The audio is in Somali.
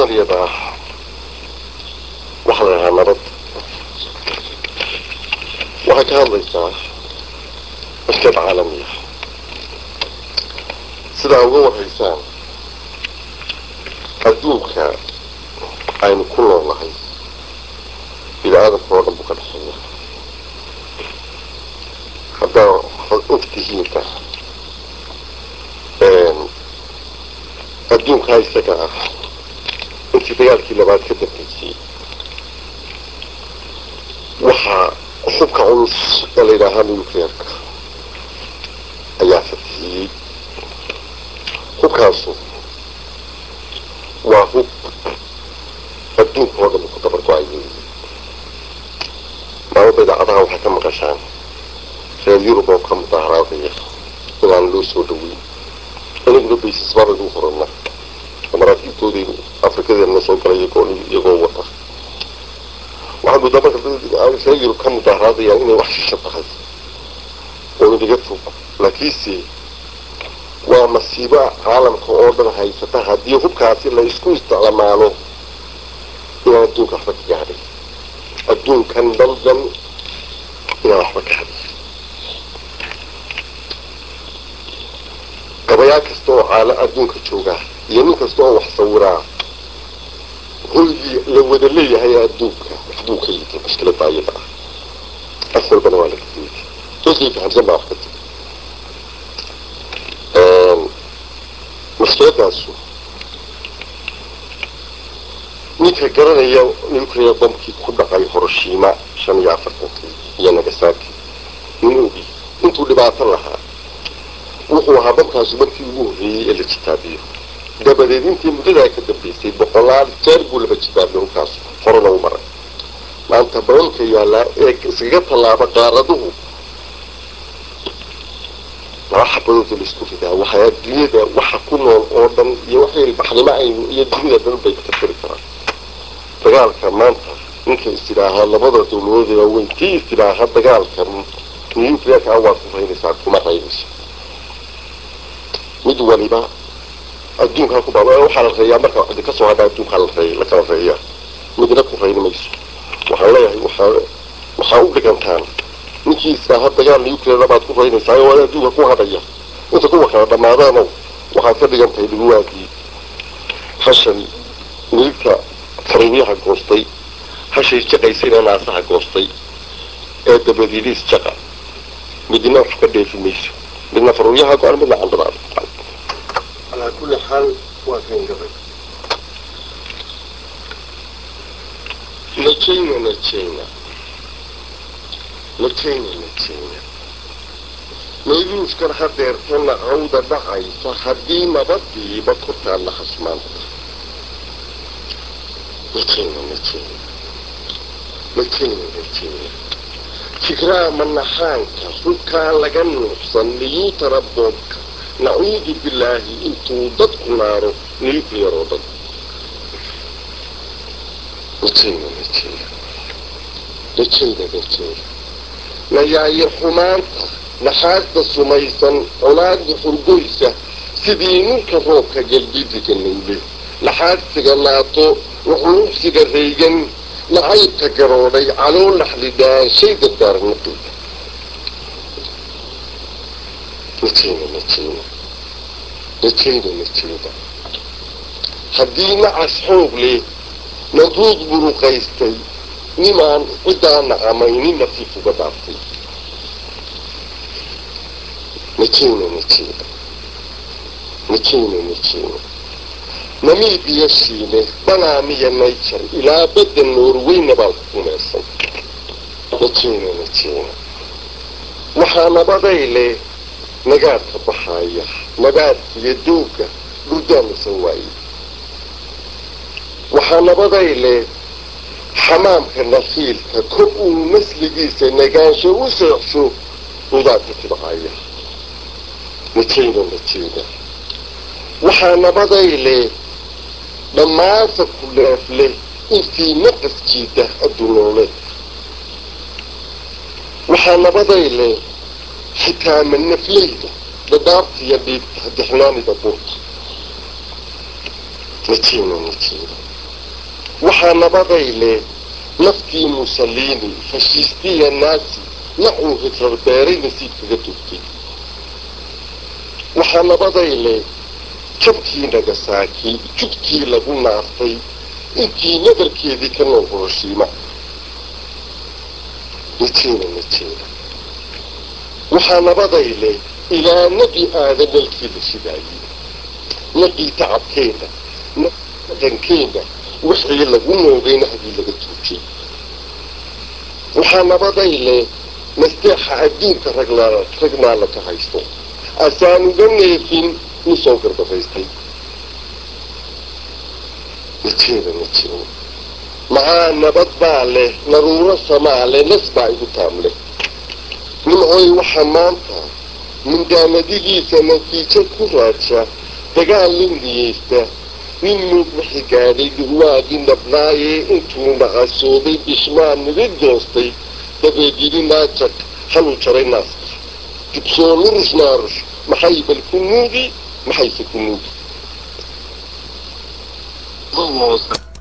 mahmaahdan iyada ah waxaa la dhahaa nabad waxay ka hadlaysaa mashkad caalamiya sidaa uga warhaysaan adduunka aynu ku noolnahay bini aadamka oo dhan buu ka dhexeeya haddaa ogtihiinta adduunkaa isaga ah intii dagaalkii labaad ka dambeysay waxaa xubka culus ee la yidhaahaa nuclearka ayaa fatihiyey hubkaasu waa hub adduunka oo dhan ku dabar go-ay weeye maalada idaacadaha waxay ka maqashaan reer yurub oo ka mudaaharaadaya inaan loo soo dhaweyn inaguna baysas babaynu qorana maraakiibtoodii afrikadeena soo galay iyagoo iyagoo wata waxaa moodaa marka reer yurub ka mudaaharaadayaan inay wax shisha tahay oo inaga fog laakiinse waa masiibo caalamka oo dhan haysata haddii hubkaasi la isku isticmaalo inaan adduunka waxba ka gaadhay adduunkan daldan inaan waxba ka hadin gabayaa kasta oo caala adduunka joogaa iyo nin kasta oo wax sawiraa hoygii la wada leeyahay adduunka waxbuu ka yidi mushkilada ayada ah af walbana waa laga yidi dadkii fahamsan baa wax ka tiri mushkiladaasu ninka garanaya nuclear bombkii ku dhacay horoshima shan iyo afartankii iyo nagasaki nin ogi intuu dhibaato lahaa wuxuu ahaa bamkaasu markii ugu horreeyey ee la jitaabiyo dabadeed intii muddadaa ka dambeysay boqolaal jeer buu laba jitaabiyo hubkaasu horena u maray maanta bamamka yaallaa ee iskaga tallaaba qaaraduhu laba xabadooda laisku ridaa waxay adduunyada waxa ku nool oo dhan iyo waxay baxnimo aynu iyo dunida dhan bay ka tiri karaan dagaalka maanta ninka istidhaahaa labada dawladood ee waaweyn tii istidhaaha dagaalka nuclearka waad ku raynaysaa kuma raynayso mid waliba adduunkaa ku baa waxaa la reeyaa marka cidi ka soo hadha adduunkaa la reey la kala reeyaa midna ku rayni mayso waxaan leeyahay waxaa waxaa u dhigantaan ninkii istidhaaha dagaal nuclear baad ku raynaysaa oo adduunka ku hadhaya inta kuwa kala dhammaadaanow waxaad ka dhigan tahay dhiguwaagii hashan miligta faruuryaha goostay hashay jaqaysayna naasaha goostay ee dabadiidis jaqa midna wax ka dheefi mayso midna faruuryaha go-an midna candadaada calaa kulli xaal waa kan gabay najayna najayna najayna najayna mayduuskan hadeertana cawda dhacaysa haddii nabadiiba kortaan la khasmaanta najayna najayna najayna najayna fikraa manaxaanka rubkaa laga nuuxsan niyuutara boobka nacuudu bilaahi intuu dadku naaro nuclear oo dhan najayna najayna najayna najayna nayaayo xumaanta naxaasta sumaysan colaada xurgoysa sidii ninka roobka galbidiga nowle naxaadsiga naato nuxnuuxsiga raygan nacaybka garoodhay caloo laxdidaanshay dardaarnaqida najayna najayna najayna najayna haddii nacas xoog leh naduud buruqaystay nimaan ciddaa nacamaynin nasiif uga dhaaftay najayna najayna najayna najayna namiibiya shiine banaamiya nayjar ilaa badda noorweyna baan ku kumeersan najayna najayna waxaa nabaday leh nagaadka baxaaya nabaadkiyo dooga dhurdaamisan waaye waxaa nabaday leh xamaamka nakiilka kor uu nasligiisa nagaansho u seexsho nudaadka tibcaya najayna najayna waxaa nabaday leh dhammaanta ku leef leh intii naqas jiida adduunooleed waxaa nabaday leh xitaa manafleyda dadaabtiyo dhiibta dixnaanida buurta natiina natiina waxaa nabaday leh naftii musaliini fashiistiya naasi nacuu hitrar beeray nasiib kaga tugtay waxaa nabaday leh jabkii nagasaaki jugtii lagu naaftay intii nadarkeedii ka nool horoshiima natiina natiina waxaa nabaday leh ilaa nebi aadan nalkii la shidaayey naqii tacabkeena dhaqankeena wixii lagu noogayna haddii laga tuujay waxaa nabaday leh nasteexa adduunka ragnaa ragnaa la ka haysto asaanuga neefin nin soo garbafaystay natiina natiina maxaa nabad baa leh naruuro samaa leh nas baa igu taam leh nimcoy waxaa maanta mindaamadigiisa natiijo ku raadsha dagaal nin niyeysta nin muug wixi gaadhay dhurwaagii nabnaayee intuu naqasooday bishmaa niga goostay dabeed yidhi naajag haluu jaray naaska dibsoo nurush naarush maxay bal ku nuugi maxayse ku nuugi